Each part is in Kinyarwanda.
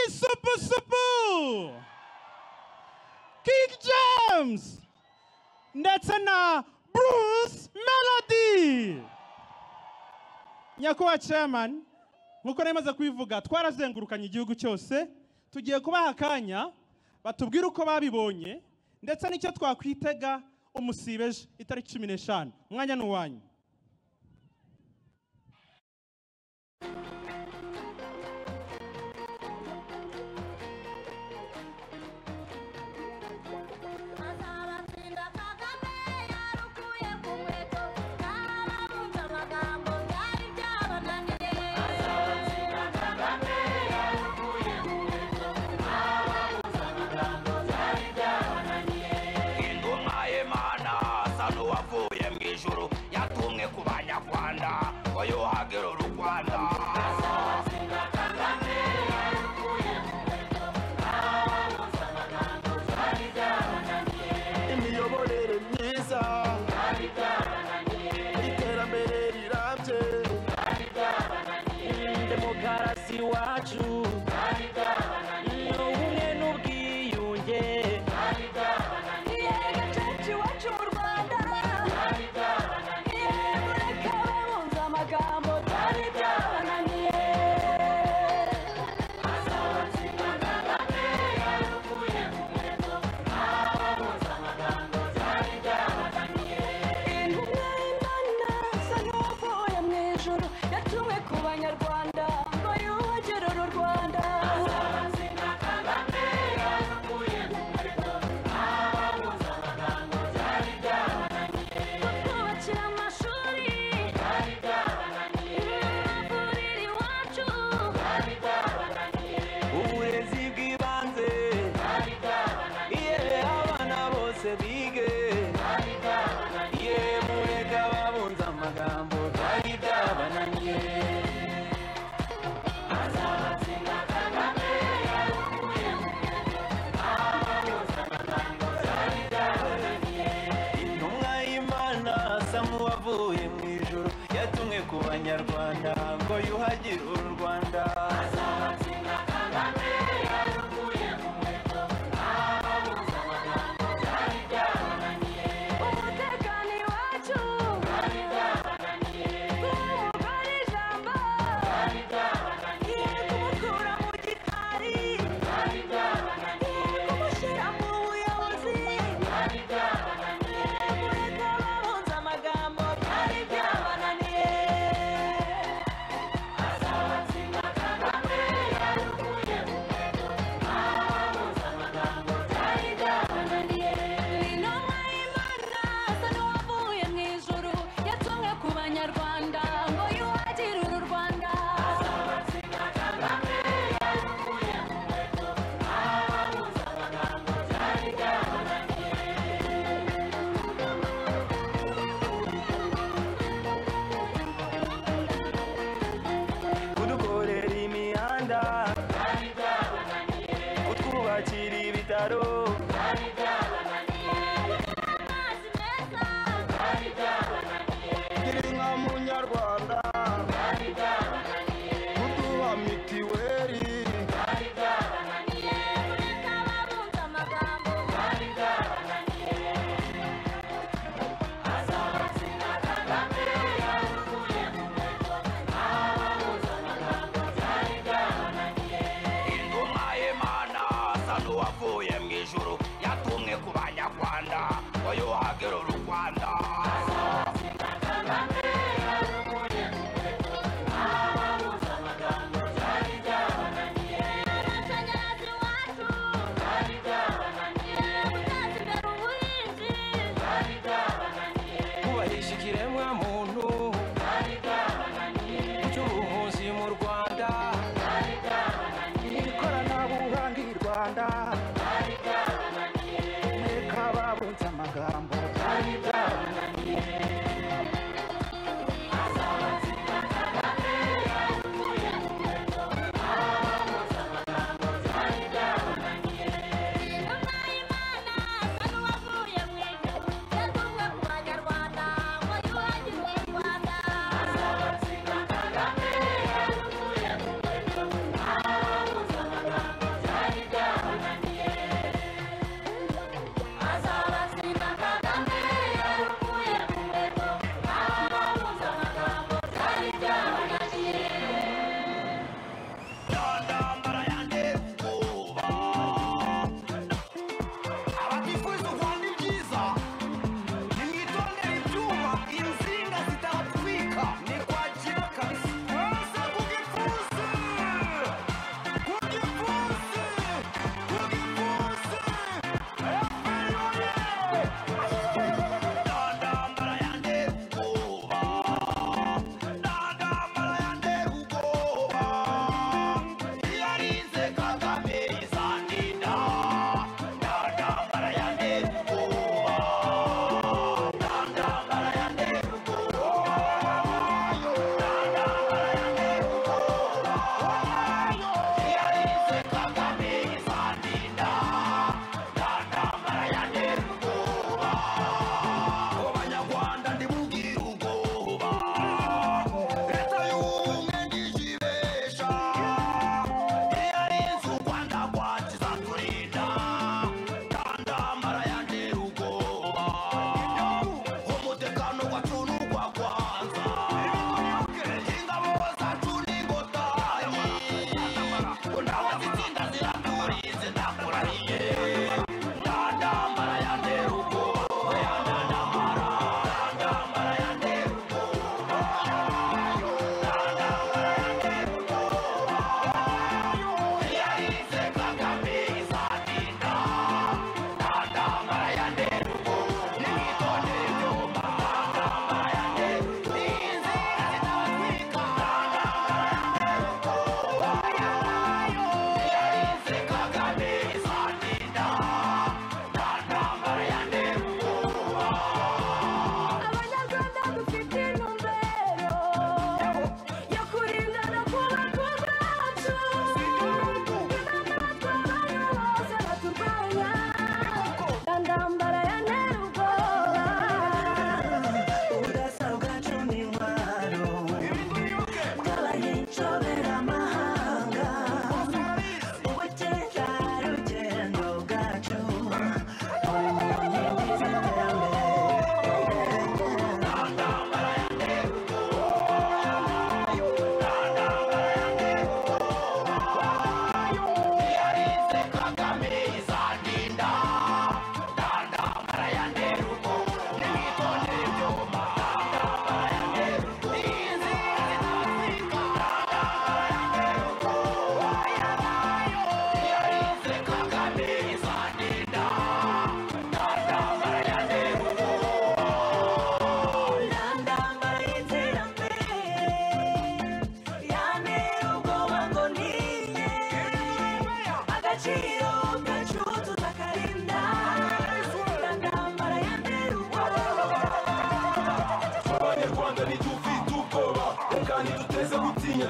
Super Sabu, King James ndetse na Bruce Melody nyakubahwa chairman nk'uko nari maze kubivuga twarazengurukanye igihugu cyose tugiye kubaha akanya batubwire uko babibonye ndetse n'icyo twakwitega umusibeje itariki cumi n'eshanu umwanya ni uwanyu Azabatsinda Kagame yarukuye ku nkweto ntarabumva amagambo byari byabananiye Azabatsinda Kagame yarukuye ku nkweto ntarabumva amagambo byari byabananiye ingoma y'imana asa n'uwavuye mu ijuru yatumwe ku banyarwanda ngo yuhagire u rwanda imiyoborere myiza iterambere rirambye demokarasi iwacu ni ubumwe n'ubwiyunge Iyega cece iwacu mu Rwanda Iyega mureke bumva amagambo byari byabananiye Azabatsinda Kagame yarukuye ku nkweto ntarabumva amagambo byari byabananiye Intumwa y'Imana asa n'uwavuye mu ijuru yatumwe ku banyarwanda ngo yuhagire uru Rwanda Azabatsinda Kagame yarukuye ku nkweto kutwubakira amashuri amavuriro iwacu uburezi bw'ibanze yewe abana bose bige yewe mureka babunza amagambo byari byabananye intumwa y'imana asa nk'uwavuye mu ijuru yatumwe ku banyarwanda ngo yuhagire uru rwanda umutekano iwacu kumugore ijambo yego kumukura mu gikari yego kumushyira mu buyobozi yego mureka babunza amagambo byari byabananiye azabatsinda kandi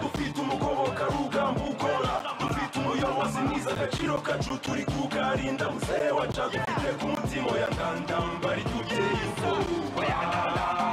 dufite umugoboka rugamba ukora dufite umuyobozi mwiza agaciro kacu turi kukarinda muzehe wacu dufite ku mutima ya ndandamba ry'ubyeyi ufu oya ndandamba